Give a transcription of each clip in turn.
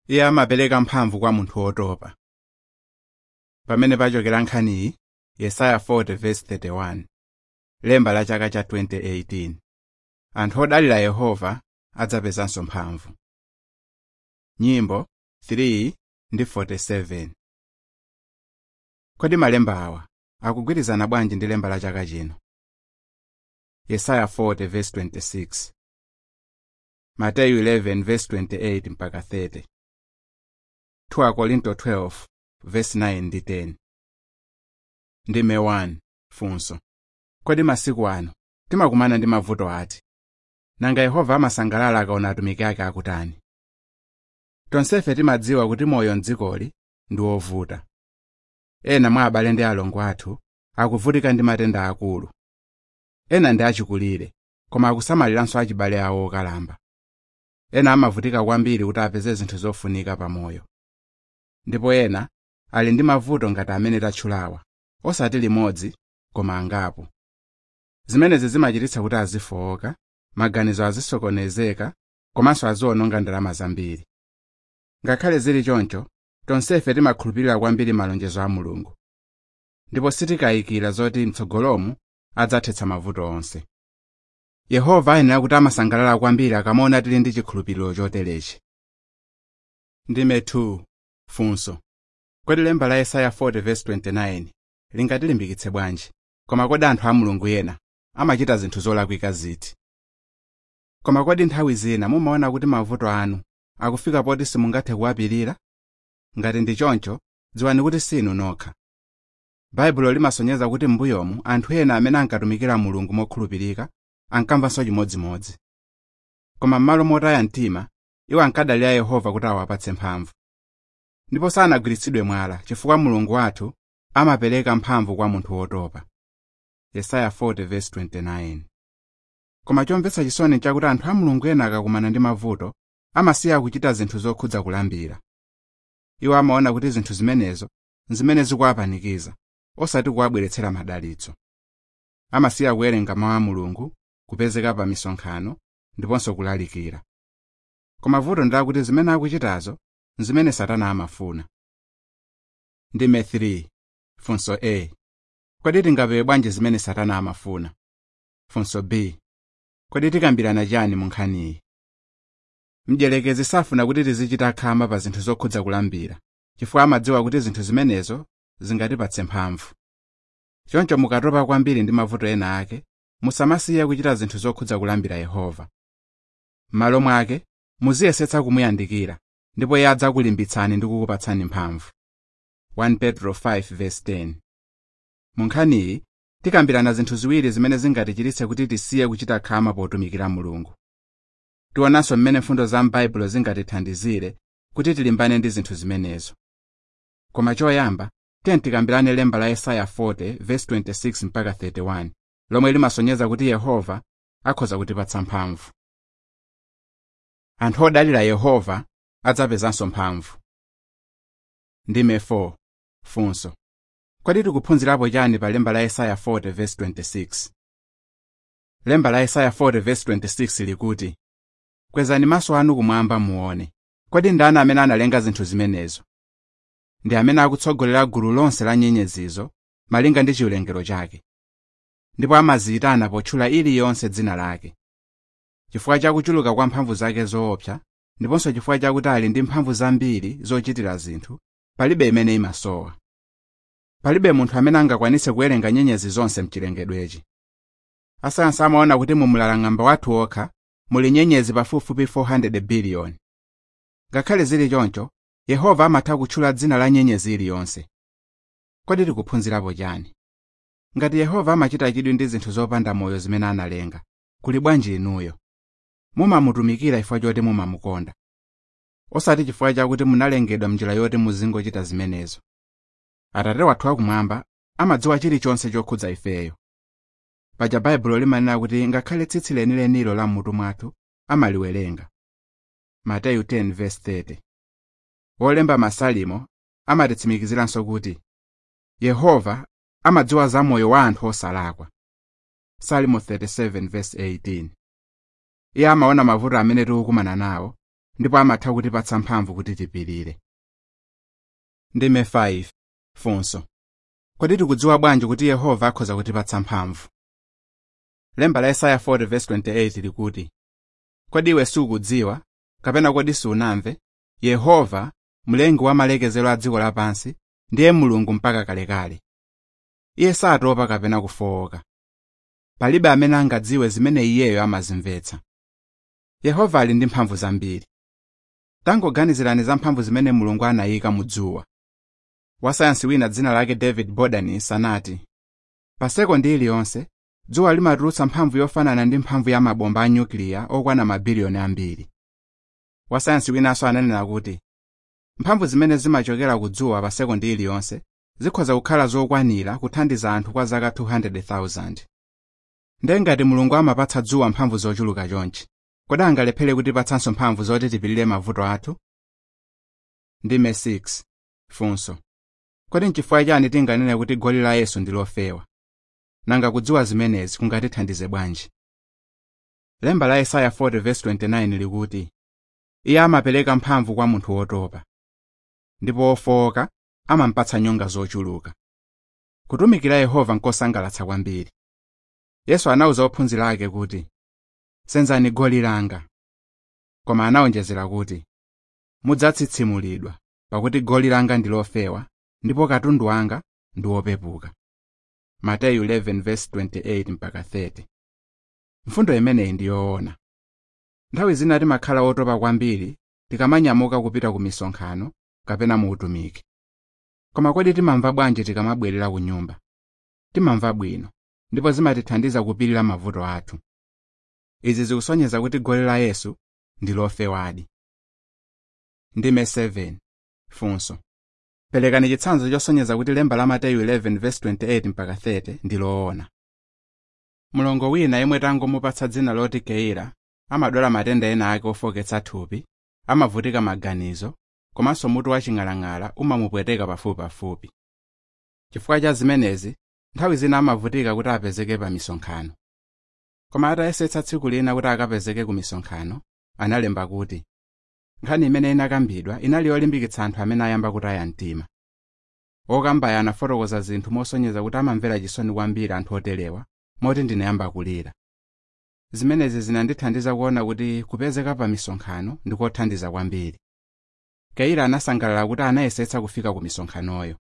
iye amapereka mphamvu kwa munthu wotopa pamene pachokera nkhaniyi yesaya 40:31 lemba la chaka cha 2018 anthu odalira yehova adzapezanso mphamvu nyimbo 3 ndi 47 kodi malemba awa akugwirizana bwanji ndi lemba la chaka chino yesaya 40:26 mateyu 11:28 mpaka 30 2 korinto 12:9 ndi 10 ndime 1 funso kodi masiku ano timakumana ndi mavuto ati nanga yehova amasangalala akaona atumiki ake akutani tonsefe timadziwa kuti moyo mdzikoli ndi wovuta ena mwa abale ndi alongo athu akuvutika ndi matenda akulu ena ndi achikulire koma akusamaliranso achibale awo okalamba ena amavutika kwambiri kuti apeze zinthu zofunika pamoyo ndipo ena ali ndi mavuto ngati amene tatchulawa osati limodzi koma angapo zimenezi zimachititsa kuti azifowoka maganizo azisokonezeka komanso aziwononga ndalama zambiri ngakhale zili choncho tonsefe timakhulupirira kwambiri malonjezo a mulungu ndipo sitikayikira zoti mtsogolomu adzathetsa mavuto onse yehova ayenera kuti amasangalala kwambiri akamaona tili ndi chikhulupiriro choterechi ndime 2 funso kodi lemba la yesaya 40:29 lingatilimbikitse bwanji koma kodi anthu a mulungu ena amachita zinthu zolakwika ziti koma kodi nthawi zina mumaona kuti mavuto anu akufika poti simungathe kuwapirira ngati ndi choncho dziwani kuti sinu nokha baibulo limasonyeza kuti m'mbuyomu anthu ena amene ankatumikira mulungu mokhulupirika ankamvanso chimodzimodzi koma m'malo motaya mtima iwo ankadalira yehova kuti awapatse mphamvu ndipo sanagwiritsidwe mwala chifukwa mulungu wathu amapereka mphamvu kwa munthu wotopa yesaya 40:29 koma chomvetsa chisoni chakuti anthu a mulungu ena akakumana ndi mavuto amasiya kuchita zinthu zokhudza kulambira iwo amaona kuti zinthu zimenezo nzimene zikuwapanikiza osati kuwabweretsera madalitso amasiya kuwerenga mawu a mulungu kupezeka pa misonkhano ndiponso kulalikira koma vuto ndilakuti zimene akuchitazo nzimene satana amafuna ndime 3 funso a kodi tingapewe bwanji zimene satana amafuna funso b kodi tikambirana chani mu nkhaniyi mdierekezi safuna kuti tizichita khama pa zinthu zokhudza kulambira chifukwa amadziwa kuti zinthu zimenezo zingatipatse mphamvu choncho mukatopa kwambiri ndi mavuto ena ake musamasiye kuchita zinthu zokhudza kulambira yehova m'malo mwake muziyesetsa kumuyandikira ndipo iye adzakulimbitsani ndi kukupatsani mphamvu 1 petro 5:10 mu nkhaniyi tikambirana zinthu ziwiri zimene zingatichititse kuti tisiye kuchita khama potumikira mulungu tionanso mmene mfundo za m'baibulo zingatithandizire kuti tilimbane ndi zinthu zimenezo koma choyamba tiye tikambirane lemba la yesaya 40:26 mpaka 31 lomwe limasonyeza kuti yehova akhoza kutipatsa mphamvu anthu odalira yehova adzapezanso mphamvu ndime 4 funso kodi tikuphunzirapo chani pa lemba la yesaya 40:26 lemba la yesaya 40:26 likuti kwezani maso anu kumwamba muone kodi ndani amene analenga zinthu zimenezo ndi amene akutsogolera gulu lonse la nyenyezizo malinga ndi chiwerengero chake ndipo amaziyitana potchula iliyonse dzina lake chifukwa cha kuchuluka kwa mphamvu zake zoopsa ndiponso chifukwa chakuti ali ndi mphamvu zambiri zochitira zinthu palibe imene imasowa palibe munthu amene angakwanitse kuwerenga nyenyezi zonse mchilengedwechi asayansi amaona kuti mu mlalang'amba wathu okha muli nyenyezi pafupifupi 400 biliyoni ngakhale zili choncho yehova amatha kutchula dzina la nyenyezi iliyonse kodi tikuphunzirapo chani ngati yehova amachita chidwi ndi zinthu zopanda moyo zimene analenga kuli bwanji inuyo mumamutumikira chifukwa choti mumamukonda osati chifukwa chakuti munalengedwa mnjira yoti muzingochita zimenezo atate wathu akumwamba amadziwa chilichonse chokhudza ifeyo paja baibulo limanena kuti ngakhale tsitsi lenilenilo la mmutu mwathu amaliwerenga mateyu 10:30 wolemba masalimo amatitsimikiziranso kuti yehova amadziwa za moyo wa anthu osalakwa salimo 37:18 iye amaona mavuto amene tikukumana nawo ndipo amatha kutipatsa mphamvu kuti tipirire ndime 5 funso kodi tikudziwa bwanji kuti yehova akhoza kutipatsa mphamvu lemba la yesaya 40:28 likuti kodi iwe sukudziwa kapena kodi sunamve yehova mlengi wa malekezero a dziko lapansi ndiye mulungu mpaka kalekale iye satopa kapena kufowoka palibe amene angadziwe zimene iyeyo amazimvetsa yehova ali ndi mphamvu zambiri tangoganizirani za mphamvu zimene mulungu anayika mu dzuwa wasayansi wina dzina lake david bodanis anati pa sekondi iliyonse dzuwa limatulutsa mphamvu yofanana ndi mphamvu ya mabomba a nyukiliya okwana mabiliyoni ambiri wasayansi winanso ananena kuti mphamvu zimene zimachokera ku dzuwa pa sekondi iliyonse zikhoza kukhala zokwanira kuthandiza anthu kwa zaka 200,000 ndiye ngati mulungu amapatsa dzuwa mphamvu zochuluka chonchi kodi angalephere kutipatsanso mphamvu zoti tipirire mavuto athu ndime 6 funso kodi nchifukwa chani tinganene kuti goli la yesu ndi lofewa nanga kudziwa zimenezi kungatithandize bwanji lemba la yesaya 40:29 likuti iye amapereka mphamvu kwa munthu wotopa ndipo wofowoka amampatsa nyonga zochuluka kutumikira yehova nkosangalatsa kwambiri yesu anawuza ophunzira ake kuti senzani goli langa koma anawonjezera kuti mudzatsitsimulidwa pakuti goli langa ndi lofewa ndipo katundu wanga ndi wopepuka mateyu 11:28 mpaka 30 mfundo imeneyi ndi yoona nthawi zina timakhala otopa kwambiri tikamanyamuka kupita ku misonkhano kapena mu utumiki koma kodi timamva bwanji tikamabwerera ku nyumba timamva bwino ndipo zimatithandiza kupirira mavuto athu izi zikusonyeza kuti goli la yesu ndi lofewadi ndime 7 funso perekani chitsanzo chosonyeza kuti lemba la mateyu 11:28 mpaka 30 ndi loona mlongo wina yemwe tangomupatsa dzina loti keila amadwala matenda ena ake ofoketsa thupi amavutika maganizo komanso mutu waching'alang'ala umamupweteka pafupipafupi chifukwa cha zimenezi nthawi zina amavutika kuti apezeke pa misonkhano koma atayesetsa tsiku lina kuti akapezeke ku misonkhano analemba kuti nkhani imene inakambidwa inali yolimbikitsa anthu amene ayamba kutaya mtima okambayo anafotokoza zinthu mosonyeza kuti amamvera chisoni kwambiri anthu oterewa moti ndinayamba kulira zimenezi zinandithandiza kuona kuti kupezeka pa misonkhano ndikothandiza kwambiri keila anasangalala kuti anayesetsa kufika ku misonkhanoyo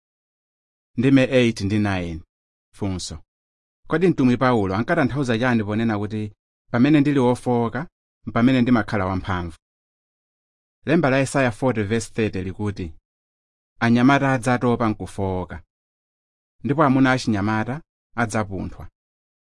ndime 8 ndi 9 funso kodi mtumwi paulo ankatanthauza chani ponena kuti pamene ndili wofowoka pamene ndimakhala wamphamvu lemba la yesaya 40:30 likuti anyamata adzatopa nkufowoka ndipo amuna achinyamata adzapunthwa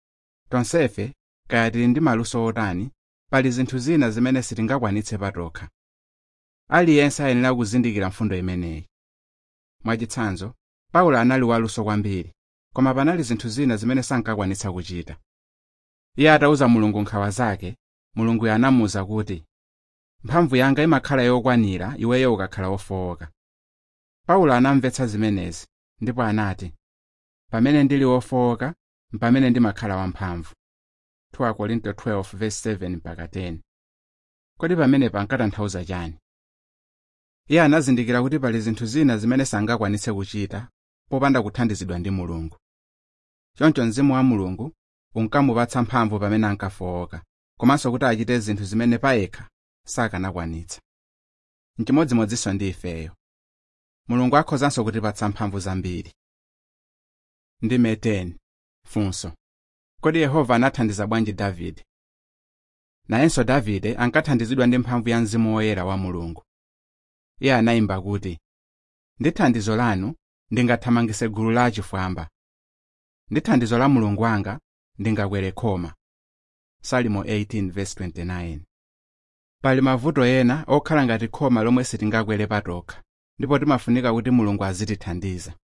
tonsefe kaya tili ndi maluso otani pali zinthu zina zimene sitingakwanitse patokha aliyense ayenera kuzindikira mfundo imeneyi mwachitsanzo paulo anali waluso kwambiri koma panali zinthu zina zimene sankakwanitsa kuchita iye atauza mulungu nkhawa zake mulunguyo anamuwuza kuti mphamvu yanga imakhala yokwanira iweyo ukakhala wofowoka paulo anamvetsa zimenezi ndipo anati pamene ndili wofowoka mpamene ndimakhala wamphamvu 2 Korinto 12:7-10 kodi pamenepa ankatanthauza chani iye anazindikira kuti pali zinthu zina zimene sangakwanitse kuchita popanda kuthandizidwa ndi mulungu choncho mzimu wa mulungu unkamupatsa mphamvu pamene ankafowoka komanso kuti achite zinthu zimene payekha sakanakwanitsa nchimodzimodzinso ndi ifeyo mulungu akhozanso kutipatsa mphamvu zambiri ndime 10 funso kodi yehova anathandiza bwanji davide nayenso davide ankathandizidwa ndi mphamvu ya mzimu woyera wa mulungu iye anayimba kuti ndi thandizo lanu ndingathamangise gulu la achifwamba ndi thandizo la mulungu wanga ndingakwere khoma salimo 18:29 pali mavuto ena okhala ngati khoma lomwe sitingakwere patokha ndipo timafunika kuti mulungu azitithandiza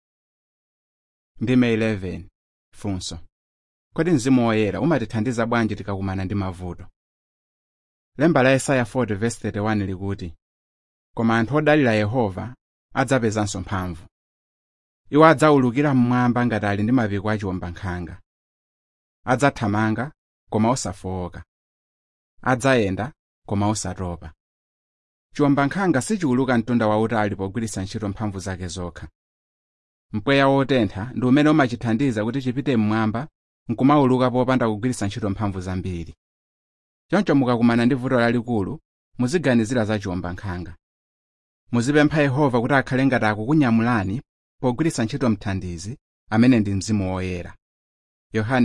ndime 11 funso kodi mzimu woyera umatithandiza bwanji tikakumana ndi mavuto lemba la yesaya 40:31 likuti koma anthu odalira yehova adzapezanso mphamvu iwo adzawulukira mmwamba ngati ali ndi mapiko achiwombankhanga adzathamanga koma osafowoka adzayenda koma osatopa chiwombankhanga sichiwuluka mtunda wautali pogwiritsa ntchito mphamvu zake zokha mpweya wotentha ndi umene umachithandiza kuti chipite mmwamba nkumawuluka popanda kugwiritsa ntchito mphamvu zambiri choncho mukakumana ndi vuto lalikulu muziganizira za chiwombankhanga muzipempha yehova kuti akhale ngati akukunyamulani pogwiritsa ntchito mthandizi amene ndi mzimu woyera yohane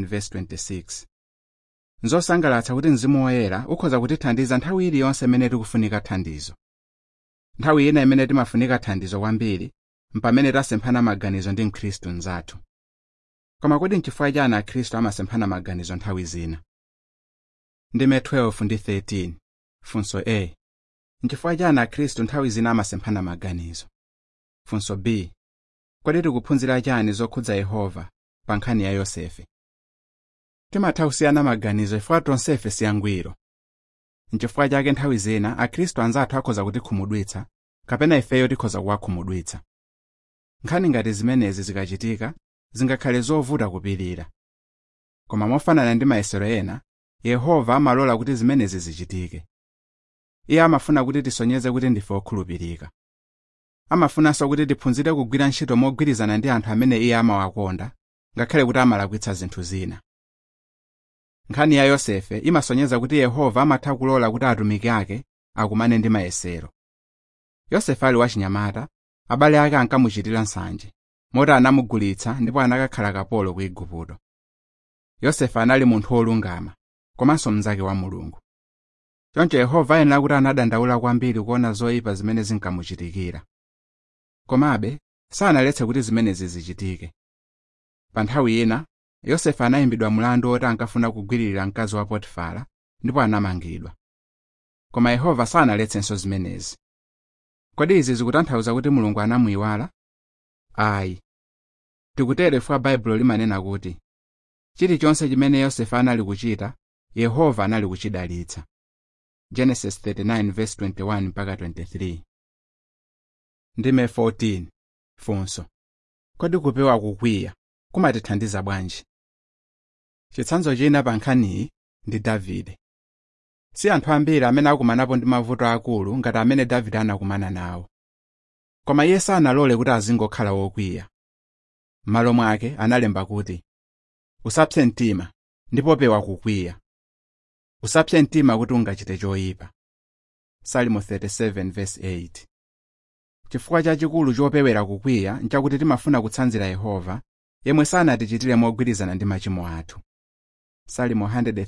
14:26 nzosangalatsa kuti mzimu woyera ukhoza kutithandiza nthawi iliyonse imene tikufunika thandizo nthawi ina imene timafunika thandizo kwambiri mpamene tasemphana maganizo ndi mkhristu mnzathu koma kodi nchifukwa chani akhristu amasemphana maganizo nthawi zina ndime 12 ndi 13 funso a nchifukwa chani akhristu nthawi zina amasemphana maganizo funso b kodi tikuphunzira chani zokhudza yehova pa nkhani ya yosefe timatha kusiyana maganizo chifukwa tonsefe siyangwiro nchifukwa chake nthawi zina akhristu anzathu akhoza kutikhumudwitsa kapena ifeyo tikhoza kuwakhumudwitsa nkhani ngati zimenezi zikachitika zingakhale zovuta kupirira koma mofanana ndi mayesero ena yehova amalola kuti zimenezi zichitike iye amafuna kuti tisonyeze kuti ndife okhulupirika amafunanso kuti tiphunzire kugwira ntchito mogwirizana ndi anthu amene iye amawakonda ngakhale kuti amalakwitsa zinthu zina nkhani ya yosefe imasonyeza kuti yehova amatha kulola kuti atumiki ake akumane ndi mayesero yosefe ali wachinyamata abale ake ankamuchitira nsanje moti anamugulitsa ndipo anakakhala kapolo ku igupto yosefe anali munthu wolungama komanso mnzake wa mulungu choncho yehova ayenera kuti anadandaula kwambiri kuona zoyipa zimene zinkamuchitikira komabe sanaletse kuti zimenezi zichitike pa nthawi ina yosefe anayimbidwa mlandu woti ankafuna kugwiririra mkazi wa potifara ndipo anamangidwa koma yehova sanaletsenso zimenezi kodi izi zikutanthauza kuti mulungu anamuyiwala ayi tikutere chifukwa baibulo limanena kuti chilichonse chimene yosefe anali kuchita yehova anali kuchidalitsa genesis 39:21 mpaka 23 ndime 14 funso kodi kupewa kukwiya kumatithandiza bwanji chitsanzo china pa nkhaniyi ndi davide si anthu ambiri amene akumanapo ndi mavuto akulu ngati amene davide anakumana nawo koma iye sanalole kuti azingokhala wokwiya m'malo mwake analemba kuti usapse mtima ndipo pewa kukwiya usapse mtima kuti ungachite choyipa salimo 37:8 chifukwa chachikulu chopewera kukwiya nchakuti timafuna kutsanzira yehova yemwe sanatichitire mogwirizana ndi machimo athu salimo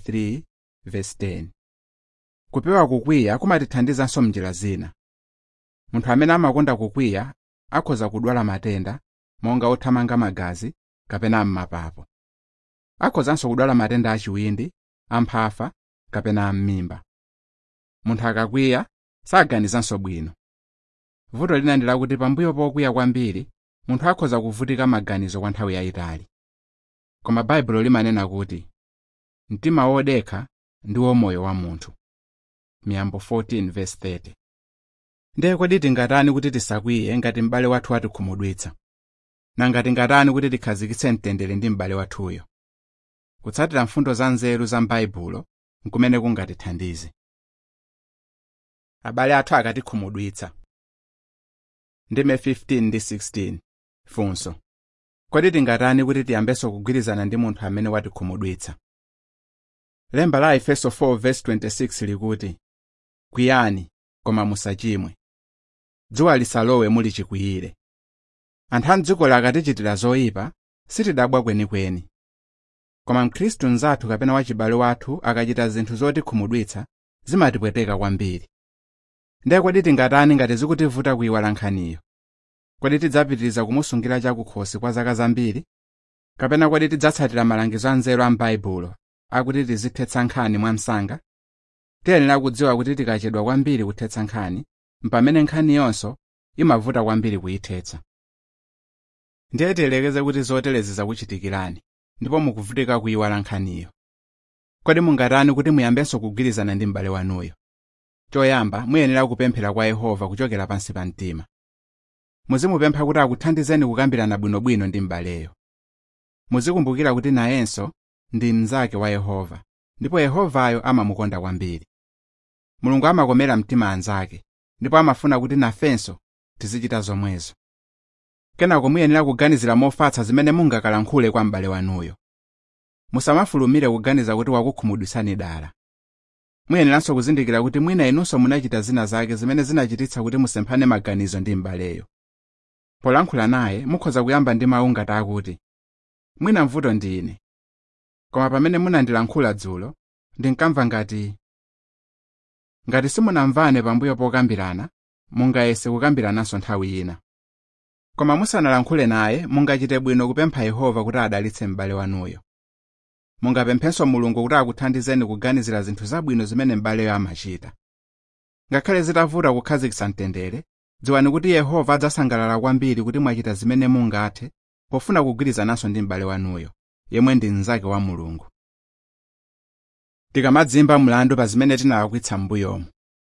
103:10 kupewa kukwiya kumatithandizanso mnjira zina munthu amene amakonda kukwiya akhoza kudwala matenda monga othamanga magazi kapena m'mapapo akhozanso kudwala matenda achiwindi amphafa kapena am'mimba munthu akakwiya saganizanso bwino vuto lina ndi lakuti pambuyo pokwiya kwambiri munthu akhoza kuvutika maganizo kwa nthawi yayitali koma baibulo limanena kuti mtima wodekha ndiwo moyo wa munthu miyambo 14:30 ndiye kodi tingatani kuti tisakwiye ngati m'bale wathu atikhumudwitsa nanga tingatani kuti tikhazikitse mtendere ndi m'bale wathuyo kutsatira mfundo za nzeru za m'baibulo nkumene kungatithandize abale athu akatikhumudwitsa ndime 15 ndi 16 funso kodi tingatani kuti tiyambenso kugwirizana ndi munthu amene watikhumudwitsa lemba la efeso 4:26 likuti kwiyani koma musachimwe dzuwa lisalowe muli chikwiyire anthu a mdziko akatichitira zoyipa sitidabwa kwenikweni koma mkhristu mnzathu kapena wachibale wathu akachita zinthu zotikhumudwitsa zimatipweteka kwambiri ndiye kodi tingatani ngati zikutivuta kuyiwala nkhaniyo kodi tidzapitiriza kumusungira chakukhosi kwa zaka zambiri kapena kodi tidzatsatira malangizo anzeru a m'baibulo akuti tizithetsa nkhani mwamsanga tiyenera kudziwa kuti tikachedwa kwambiri kuthetsa nkhani mpamene nkhani yonso imavuta kwambiri kuyithetsa ndiye tiyelekeze kuti zoterezi zakuchitikirani ndipo mukuvutika kuyiwala nkhaniyo kodi mungatani kuti muyambenso kugwirizana ndi m'bale wanuyo choyamba muyenera kupemphera kwa yehova kuchokera pansi pa mtima muzimupempha kuti akuthandizeni kukambirana bwinobwino ndi m'baleyo muzikumbukira kuti nayenso ndi mnzake wa yehova ndipo yehovayo amamukonda kwambiri mulungu amakomera mtima anzake ndipo amafuna kuti nafenso tizichita zomwezo kenako muyenera kuganizira mofatsa zimene mungakalankhule kwa m'bale wanuyo musamafulumire kuganiza kuti wakukhumudwitsani dala muyeneranso kuzindikira kuti mwina inunso munachita zina zake zimene zinachititsa kuti musemphane maganizo ndi m'baleyo polankhula naye mukhoza kuyamba ndi mawu ngati akuti mwina mvuto ndi ine koma pamene munandilankhula dzulo ndinkamva ngati ngati simunamvane pambuyo pokambirana mungayese kukambirananso nthawi ina koma musanalankhule naye mungachite bwino kupempha yehova kuti adalitse m'bale wanuyo mungapemphenso mulungu kuti akuthandizeni kuganizira zinthu zabwino zimene m'baleyo amachita ngakhale zitavuta kukhazikitsa mtendere dziwani kuti yehova adzasangalala kwambiri kuti mwachita zimene mungathe pofuna kugwirizananso ndi m'bale wanuyo yemwe ndi mnzake wa mulungu tikamadzimba mlandu pa zimene tinalakwitsa m'mbuyomu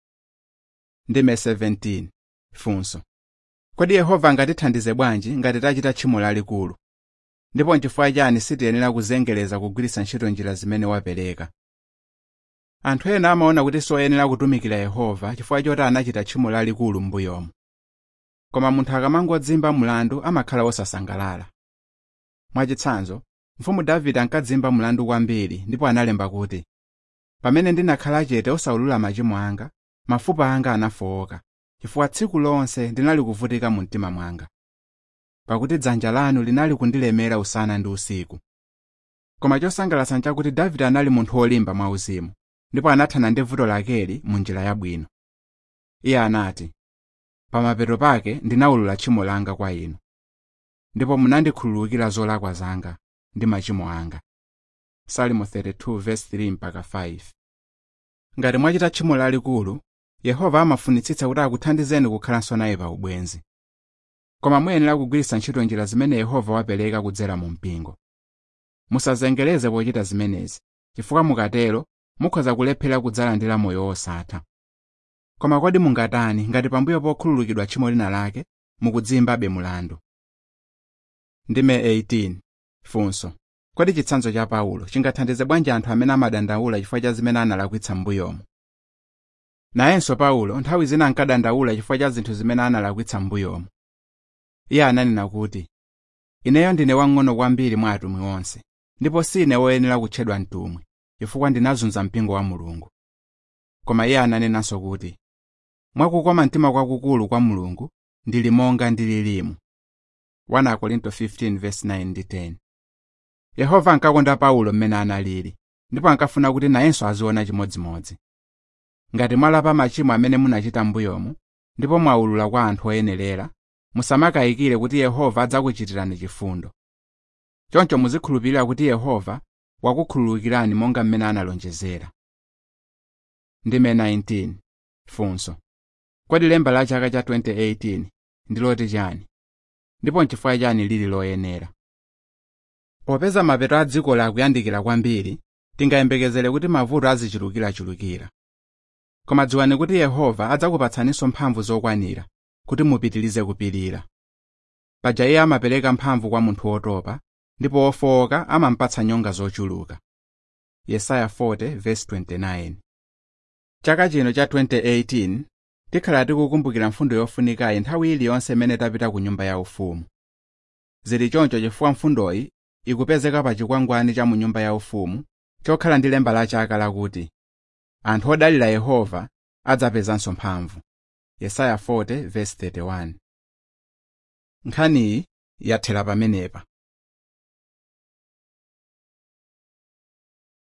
ndime 17 funso kodi yehova angatithandize bwanji ngati tachita tchimo lalikulu ndipo nchifukwa chani sitiyenera kuzengereza kugwiritsa ntchito njira zimene wapereka anthu ena amaona kuti soyenera kutumikira yehova chifukwa choti anachita tchimo lalikulu m'mbuyomu koma munthu akamangodzimba mlandu amakhala wosasangalala mwachitsanzo mfumu davide ankadzimba mlandu kwambiri ndipo analemba kuti pamene ndinakhala chete osaulula machimo anga mafupa anga anafowoka chifukwa tsiku lonse ndinali kuvutika mu mtima mwanga pakuti dzanja lanu linali kundilemera usana ndi usiku koma chosangalatsa nchakuti davide anali munthu wolimba mwauzimu ndipo anathana ndi vuto lakeli mu njira yabwino iye anati pamapeto pake ndinawulula tchimo langa kwa inu ndipo munandikhululukira zolakwa zanga ndi machimo anga salimo 32:3 mpaka 5 ngati mwachita tchimo lalikulu yehova amafunitsitsa kuti akuthandizeni kukhalanso naye pa ubwenzi koma muyenera kugwiritsa ntchito njira zimene yehova wapereka kudzera mu mpingo musazengereze pochita zimenezi chifukwa mukatero mukhoza kulephera kudzalandira moyo wosatha koma kodi mungatani ngati pambuyo pokhululukidwa tchimo lina lake mukudzimbabe mulandu ndime 18 funso kodi chitsanzo cha paulo chingathandize bwanji anthu amene amadandaula chifukwa cha zimene analakwitsa m'mbuyomu nayenso paulo nthawi zina ankadandaula chifukwa cha zinthu zimene analakwitsa m'mbuyomu iye ananena kuti ineyo ndine wang'ono kwambiri mwa atumwi onse ndipo sine woyenera kutchedwa mtumwi chifukwa ndinazunza mpingo wa mulungu koma iye ananenanso kuti mwakukoma mtima kwakukulu kwa mulungu ndili monga ndililimu 1 Korinto 15:9 ndi 10 yehova ankakonda paulo mmene analili ndipo ankafuna kuti nayenso aziona chimodzimodzi ngati mwalapa machimo amene munachita m'mbuyomu ndipo mwawulula kwa anthu oyenerera musamakayikire kuti yehova adzakuchitirani chifundo choncho muzikhulupirira kuti yehova wakukhululukirani monga mmene analonjezera ndime 19 funso kodi lemba la chaka cha 2018 ndiloti chani ndipo nchifukwa chani lili loyenera popeza mapeto a dziko lakuyandikira kwambiri tingayembekezere kuti mavuto azichulukirachulukira koma dziwani kuti yehova adzakupatsaninso mphamvu zokwanira kuti mupitirize kupirira paja iye amapereka mphamvu kwa munthu wotopa ndipo wofowoka amampatsa nyonga zochuluka yesaya 40:29 chaka chino cha 2018 tikhala tikukumbukira mfundo yofunikayi nthawi iliyonse imene tapita ku nyumba yaufumu zili choncho chifukwa mfundoyi ikupezeka pa chikwangwani cha mu nyumba yaufumu chokhala ndi lemba la chaka lakuti anthu odalira yehova adzapezanso mphamvu yesaya 40:31 nkhaniyi yathera pamenepa